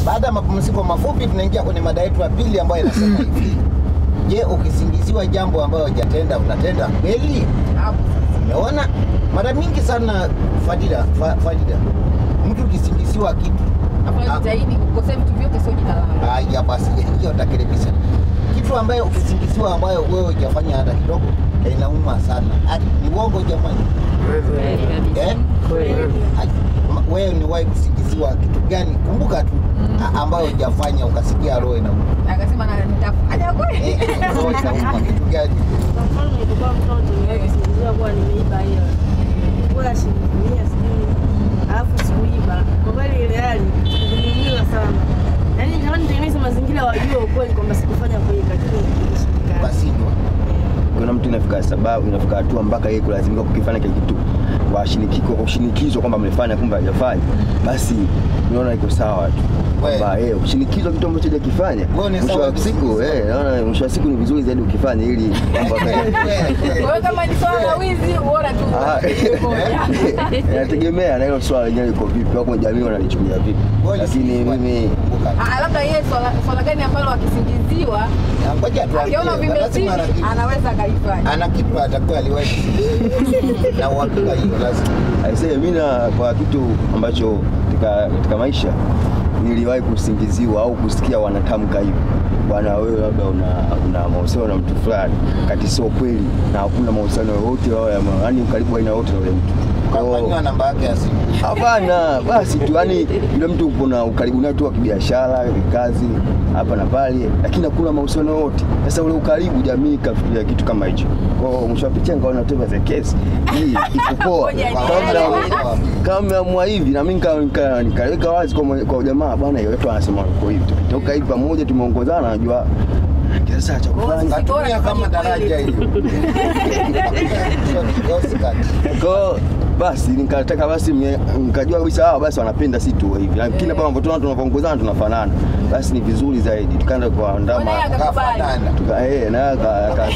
Baada ya mapumziko mafupi, tunaingia kwenye mada yetu ya pili ambayo inasema hivi: Je, ukisingiziwa jambo ambayo hujatenda unatenda kweli? Umeona mara mingi sana Fadila, fa, Fadila, mtu ukisingiziwa kitu Hapo jitahidi kukosea vitu vyote sio jina langu. haya, basi hiyo takirebisha kitu ambayo ukisingiziwa ambayo wewe hujafanya hata kidogo, inauma sana. Ati ni uongo jamani? Eh? Ai, ma- wewe ni wahi kusingiziwa kitu gani? Kumbuka tu a- ambayo hujafanya ukasikia roho inauma. Akasema na nitafanya kweli. Eh, roho inauma kitu gani? Kwa mfano nilipokuwa mtoto niliwahi kusingiziwa kuwa nimeiba hiyo kula shilingi mia sijui, alafu sikuiba. Kwa kweli ile hali niliumiza sana, yaani nikawa nitengeneze mazingira wajue ukweli kwamba sikufanya kweli, lakini ilishindikana. Basi ndio. kuna mtu inafika sababu inafika hatua mpaka yeye kulazimika kukifanya kile kitu kwa shinikiko kwa shinikizwa kwamba amefanya kumbe hajafanya basi unaona iko sawa tu kwamba eh ushinikizwa kitu ambacho hajakifanya Wewe ni mwisho sawa wa siku kusikizwa. eh naona mwisho wa siku ni vizuri zaidi ukifanya ili mambo yakae. Kwa hiyo kama ni swala la wizi uona tu. Ah, inategemea na hilo swala lenyewe liko vipi au kwenye jamii wanalichukulia vipi Wewe lakini ulisingiziwa, mimi kumbuka. Ah, labda yeye swala swala gani ambalo akisingiziwa Na ngoja tu akiona ajue, vimezidi lazima ana- anaweza akaifanya. ana kitu atakuwa aliwahi kusingiziwa. na uhakika hiyo lazima. aisee mimi na kwa kitu ambacho katika, katika maisha niliwahi kusingiziwa au kusikia wanatamka hivi bwana wewe labda una, una mahusiano na mtu fulani kati sio kweli na hakuna mahusiano yoyote yaani karibu aina yote na ule mtu Kwa hiyo- Kafanyiwa namba yake ya simu. Hapana, basi tu yani yule mtu kuna ukaribu naye tu wa kibiashara, kazi hapa na pale, lakini hakuna mahusiano yote. Sasa ule ukaribu, jamii ikafikiria kitu kama hicho. Kwa hiyo mwisho wa picha nikaona whatever the case, hii iko poa. Ngoja Kama nielewe. kama mmeamua hivi, na mimi nika- nika- nikaweka wazi kwa mwe- kwa jamaa, bwana, hiyo watu wanasema uko hivi, tukitoka hivi pamoja, tumeongozana, najua sasa cha kufanya. Katumia kama daraja hiyo. Oscar. Kwa hiyo basi nikataka basi mie- nikajua kabisa hawa basi wanapenda si tu hivi, lakini hapa mambo tunaona tunavyoongozana tunafanana, basi ni vizuri zaidi, tukaenda kwa ndama Mbona yeye akakubali? Kafanana. tuka eh na aka- aka-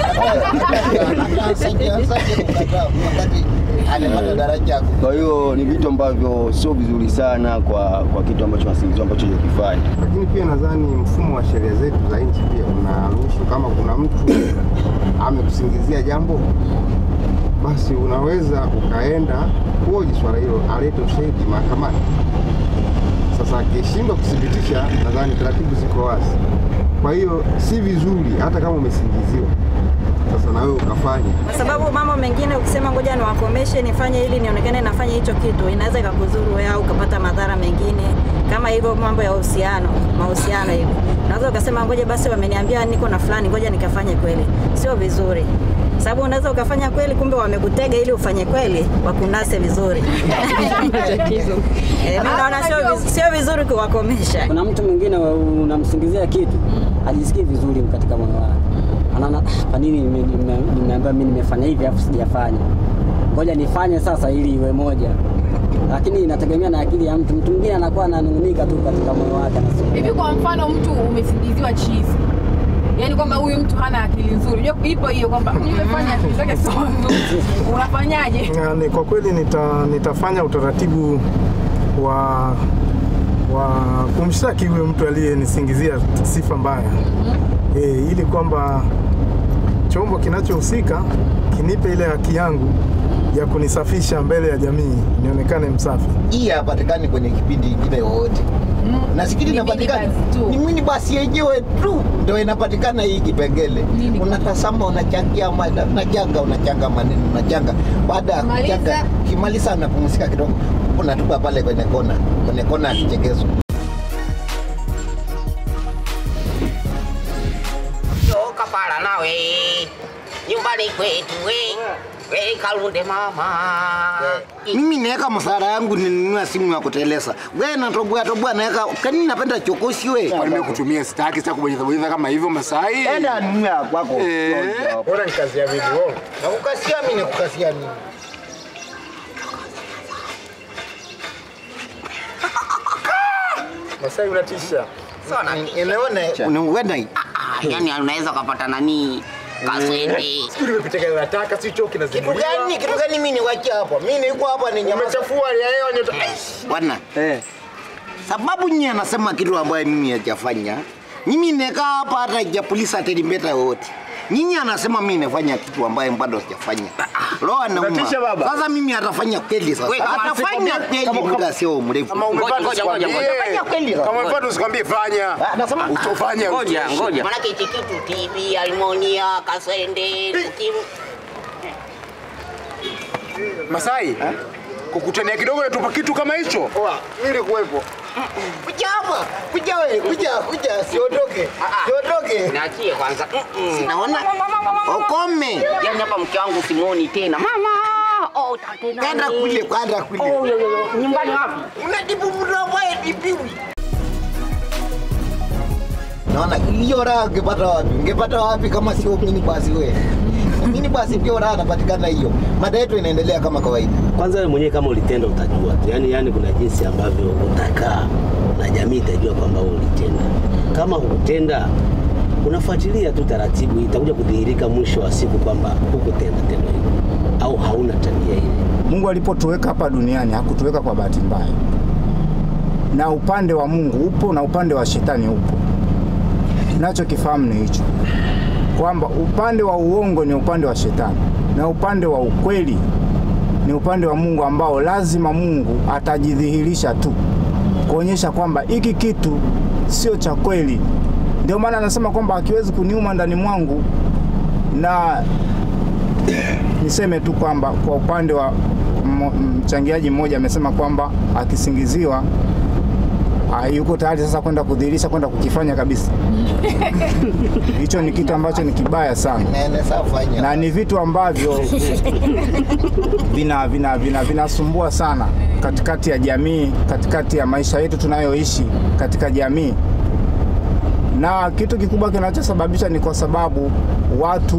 Amepata daraja ya kwa hiyo ni vitu ambavyo sio vizuri sana kwa kwa kitu ambacho nasingiziwa ambacho hajakifanya. lakini pia nadhani mfumo wa sheria zetu za nchi pia unaruhusu kama kuna mtu amekusingizia jambo basi unaweza ukaenda kuoji swala hilo alete ushahidi mahakamani sasa akishindwa kuthibitisha nadhani taratibu ziko wazi kwa hiyo si vizuri hata kama umesingiziwa sasa na wewe ukafanya kwa sababu mambo mengine ukisema ngoja niwakomeshe nifanye ili nionekane nafanya hicho kitu inaweza ikakudhuru wewe au ukapata madhara mengine kama hivyo mambo ya uhusiano mahusiano hivi unaweza ukasema ngoja basi wameniambia niko na fulani ngoja nikafanye kweli sio vizuri sababu unaweza ukafanya kweli kumbe wamekutega ili ufanye kweli wakunase vizuri Eh, mimi naona sio viz- sio vizuri kuwakomesha kuna mtu mwingine wa- unamsingizia kitu hajisikii vizuri katika moyo wake anaona "Ah, kwa nini nime- nime- nimeambiwa mimi nimefanya hivi afu sijafanya ngoja nifanye sasa ili iwe moja lakini inategemea na akili ya mtu mtu mwingine anakuwa ananung'unika tu katika moyo wake anasema Hivi kwa mfano mtu umesingiziwa chizi. Yaani kwamba huyu mtu hana akili nzuri. Unajua ipo hiyo kwamba umefanya akili zake sio nzuri. Unafanyaje? Na ni kwa kweli nita, nitafanya utaratibu wa wa kumshtaki huyo mtu aliyenisingizia sifa mbaya e, ili kwamba chombo kinachohusika kinipe ile haki yangu ya kunisafisha mbele ya jamii nionekane msafi. hii hapatikani kwenye kipindi kingine yoyote nasikiri Ni inapatikana minibus tu. ni mwini basi yenyewe tu ndio inapatikana hii kipengele Nini? unatazama unachangia mada unachanga unachanga maneno unachanga baada ya Maliza. kuchanga kimaliza unapumzika kidogo unatupa pale kwenye kona kwenye kona ya kichekezo toka pala nawe nyumbani kwetu we we kalunde mama mimi naweka msara yangu ninunua simu ya kuteleza we natoboa toboa naweka kani napenda chokosi we nimekutumia sitaki sitaki kubonyeza bonyeza kama hivyo Masai enda nunua ya kwako Bora ni kazi ya video nakukasia mimi nakukasia nini Masai unatisha Unaona, unaona hii? Ah, yani unaweza ukapata nani kaswende Sijui nimepita nataka si choki na Kitu gani? Kitu gani mimi niwache hapa? Mimi niko hapa ni nyama. Umechafua hali ya hewa nyota. Bwana, eh sababu nyinyi anasema kitu ambayo mimi hajafanya. Mimi nimekaa hapa hata hajapulisa telimbeta yoyote. Nyinyi anasema mimi nafanya kitu ambayo bado sijafanya. Roho anauma. Unatisha baba. Sasa mimi atafanya kweli sasa. Wewe, kama Atafanya asikwambia- kweli kama- muda sio mrefu. Kama umepata Ngoja, ngoja, usikwambie. ngoja. Atafanya kweli sasa. Kama umepata usikwambie fanya. Anasema Utofanya. Ngoja, usiishi. ngoja. Maanake hichi kitu TV, Almonia, Kasende, Tukimu. Masai. Kukutania kidogo natupa kitu kama hicho. Oa, ili kuwepo. Kuja hapa. Kuja wewe, kuja, kuja, siondoke. Siondoke. Niachie kwanza. Mm-mm. Naona ukome. Yaani hapa mke wangu simuoni tena. Mama! Oh, tena. Kaenda kule, kaenda kule. Oh, yo, yo, yo. Nyumbani wapi? Unatibu mtu ambaye tibiwi. Naona hiyo raha ungepata wapi? Ungepata wapi kama sio mini basi wewe? Mini basi ndio raha inapatikana hiyo. Mada yetu inaendelea kama kawaida. Kwanza wewe mwenyewe kama ulitenda utajua tu, yaani yaani kuna jinsi ambavyo utakaa na jamii itajua kwamba wewe ulitenda. Kama hukutenda, unafuatilia tu taratibu, itakuja kudhihirika mwisho wa siku kwamba hukutenda tendo hilo au hauna tabia ile. Mungu alipotuweka hapa duniani hakutuweka kwa bahati mbaya, na upande wa Mungu upo na upande wa shetani upo. Nachokifahamu ni hicho kwamba upande wa uongo ni upande wa shetani na upande wa ukweli ni upande wa Mungu, ambao lazima Mungu atajidhihirisha tu kuonyesha kwamba hiki kitu sio cha kweli. Ndio maana anasema kwamba akiwezi kuniuma ndani mwangu na niseme tu kwamba kwa upande wa mmo- mchangiaji mmoja amesema kwamba akisingiziwa ah, yuko tayari sasa kwenda kudhihirisha kwenda kukifanya kabisa. Hicho ni kitu ambacho ni kibaya sana Nene sasa fanya. na ni vitu ambavyo vina vina vina vinasumbua sana katikati ya jamii, katikati ya maisha yetu tunayoishi katika jamii, na kitu kikubwa kinachosababisha ni kwa sababu watu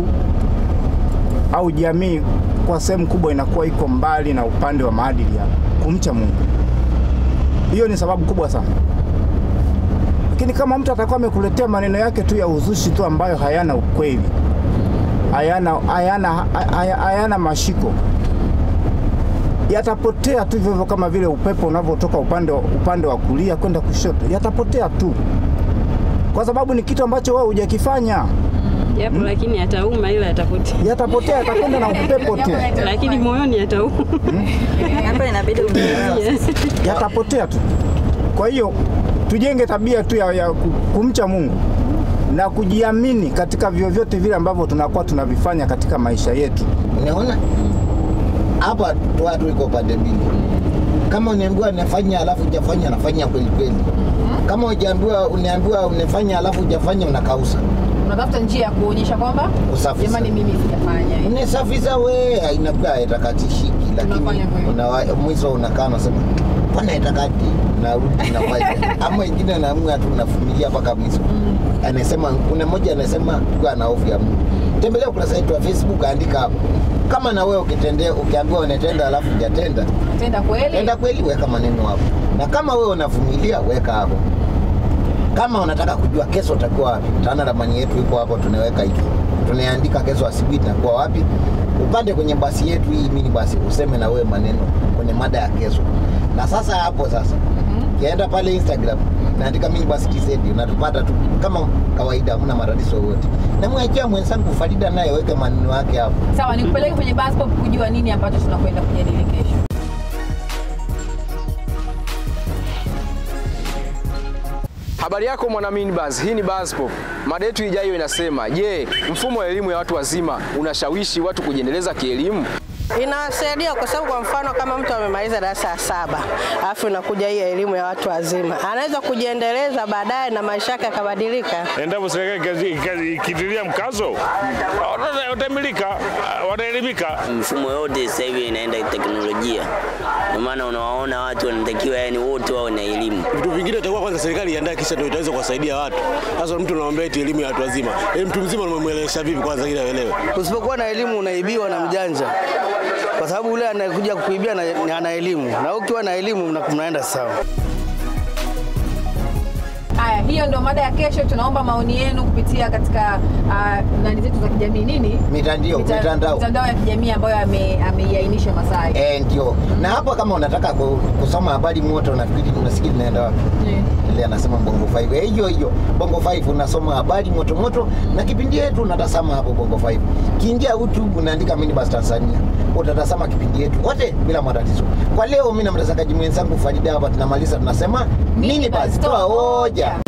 au jamii kwa sehemu kubwa inakuwa iko mbali na upande wa maadili ya kumcha Mungu. Hiyo ni sababu kubwa sana. Lakini kama mtu atakuwa amekuletea maneno yake tu ya uzushi tu ambayo hayana ukweli, hayana, hayana, haya- hayana mashiko, yatapotea tu hivyo hivyo, kama vile upepo unavyotoka upande, wa- upande wa kulia kwenda kushoto, yatapotea tu, kwa sababu ni kitu ambacho wewe hujakifanya. Yapo lakini atauma ila atapotea. Yatapotea, yatakwenda na upepo tu. Lakini moyoni atauma. Hapo inabidi uvumilie. yatapotea tu. Kwa hiyo tujenge tabia tu ya, ya ku- kumcha Mungu na kujiamini katika vyovyote vile ambavyo tunakuwa tunavifanya katika maisha yetu. Unaona? Hapa tu watu iko pande mbili. Kama uniambiwa nafanya alafu hujafanya nafanya kweli kweli. Kama hujaambiwa uniambiwa unafanya alafu hujafanya unakausa. unatafuta njia ya kuonyesha kwamba Usafisha. jamani, mimi sijafanya hivi. Unasafisha we inakuwa haitakatishiki, lakini Unafanya kweli. una, mwisho unakaa unasema mbona haitakati, unarudi unafanya ama wengine naamua tu unavumilia mpaka mwisho. Anasema kuna mmoja anasema tukiwa na hofu ya Mungu, tembelea ukurasa wetu wa Facebook, andika hapo kama na wewe ukitendea, ukiambiwa unatenda alafu hujatenda, Tenda kweli. tenda kweli, weka maneno hapo, na kama wewe unavumilia, weka hapo. Kama unataka kujua kesho utakuwa wapi, tana ramani yetu iko hapo, tunaweka hivi, tunaandika kesho asubuhi tunakuwa wapi. Upande kwenye basi yetu hii mini basi, useme na wewe maneno kwenye mada ya kesho. Na sasa hapo sasa kienda pale Instagram naandika mini basi TZ, unatupata tu kama kawaida, hamna matatizo yoyote. Na mwachia mwenzangu Farida naye weke maneno yake hapo. Sawa, nikupeleke kwenye bus stop kujua nini ambacho tunakwenda kujadili kesho. Habari yako mwana Minibus, hii ni Buzz Pop. Mada yetu ijayo inasema, je, mfumo wa elimu ya watu wazima unashawishi watu kujiendeleza kielimu? Inawasaidia kwa sababu kwa mfano kama mtu amemaliza darasa la saba alafu inakuja hii elimu ya watu wazima, anaweza kujiendeleza baadaye na maisha yake yakabadilika. Endapo serikali ikazi- ikitilia mkazo, wata- watamilika, wataelimika. Mfumo yote sasa hivi inaenda teknolojia, ndio maana unawaona watu wanatakiwa yani wote wawe na elimu. Vitu vingine itakuwa kwanza serikali iandae, kisha ndio itaweza kuwasaidia watu. Sasa mtu anamwambia eti elimu ya watu wazima, e, mtu mzima unamwelewesha vipi kwanza ili aelewe? Usipokuwa na elimu unaibiwa na mjanja, kwa sababu yule anayekuja kukuibia na- ana elimu, na ukiwa na elimu mna- mnaenda sawa. Haya, hii hiyo ndio mada ya kesho. Tunaomba maoni yenu kupitia katika uh, nani zetu za kijamii nini Mitandio, Mita- mitandao. mitandao ya kijamii ambayo ame- ameiainisha Masai. Eh, ndio. Na hapa kama unataka ku- kusoma habari moto nafikiri unasikia inaenda wapi? Ile anasema Bongo 5. Eh, hiyo hiyo. Bongo 5 unasoma habari moto moto na kipindi yetu unatazama hapo Bongo 5. Kiingia YouTube unaandika Minibus Tanzania. Utatazama kipindi yetu wote bila matatizo. Kwa leo mimi na mtazamaji mwenzangu Farida hapa tunamaliza tunasema Minibus toa hoja.